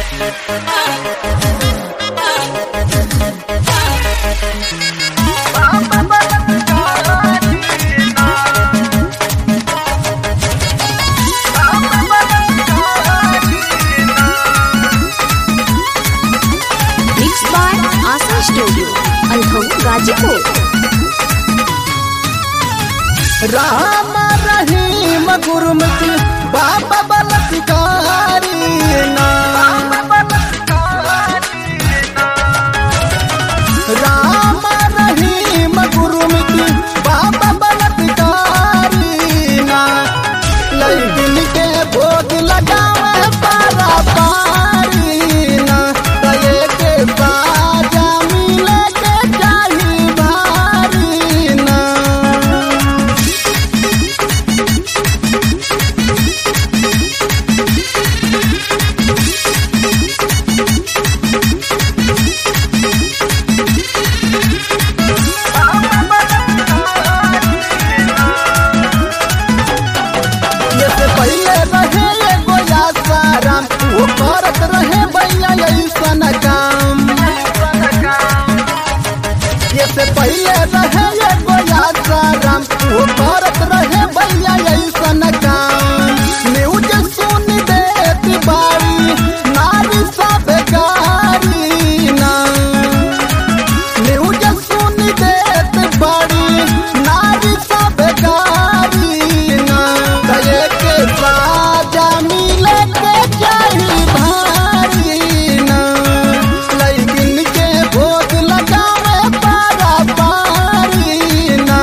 Mixed by Asa Studio, Alham Gajipur. Ram रहीम गुरुमुखी बाबा बलत्कारी नाम राम रहीम गुरुमुखी बाबा बलत्कारी ना लैकिन के भोग लगावे पारा पारी ना दये के बाजा मिले के चाही भारी ना ये से पहले रहे एगो यासाराम वो करत रहे भैया ऐसन काम ये से पहले रहे एगो यासाराम वो करत रहे भैया ऐसन काम न्यूज सुन देती बारी नारी सब गारी ना न्यूज सुन देत बड़ी नारी सब गारी ना दये के साजा मिले के चाही भारी ना लैकिन के भोग लगावे पारा पारी ना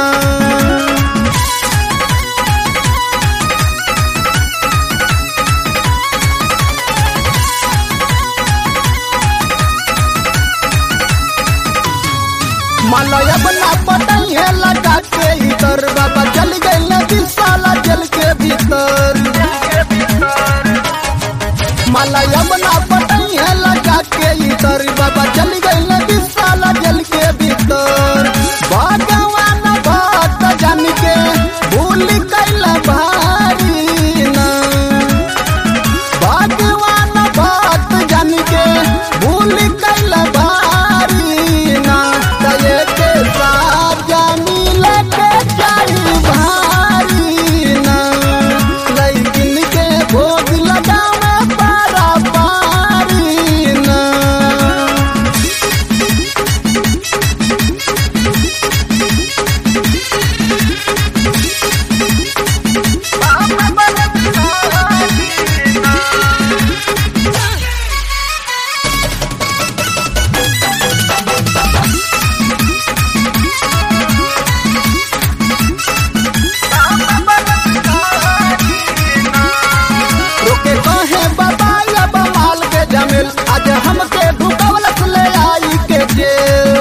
मलया बना पटाइए लगा के इधर बाबा चल गए नदी साला जल के भीतर मलया बना पटाइए लगा के इधर बाबा चल गए नदी साला जल के भीतर भगवान भक्त जन के भूल कैला भारी ना भगवान भक्त जन के भूल कैल भारी ना दये के साजा मिले के चाही भारी ना लैकिन के भोग लगावे पारा पारी ना रोके कहे बाबा अब माल के जमिल आज हमके ढुकवलस ले आई के जेल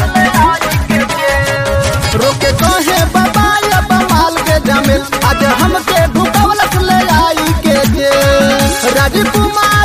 रोके कहे बाबा अब माल के जमिल आज हमके ढुकवलस ले आई के जेल राजकुमार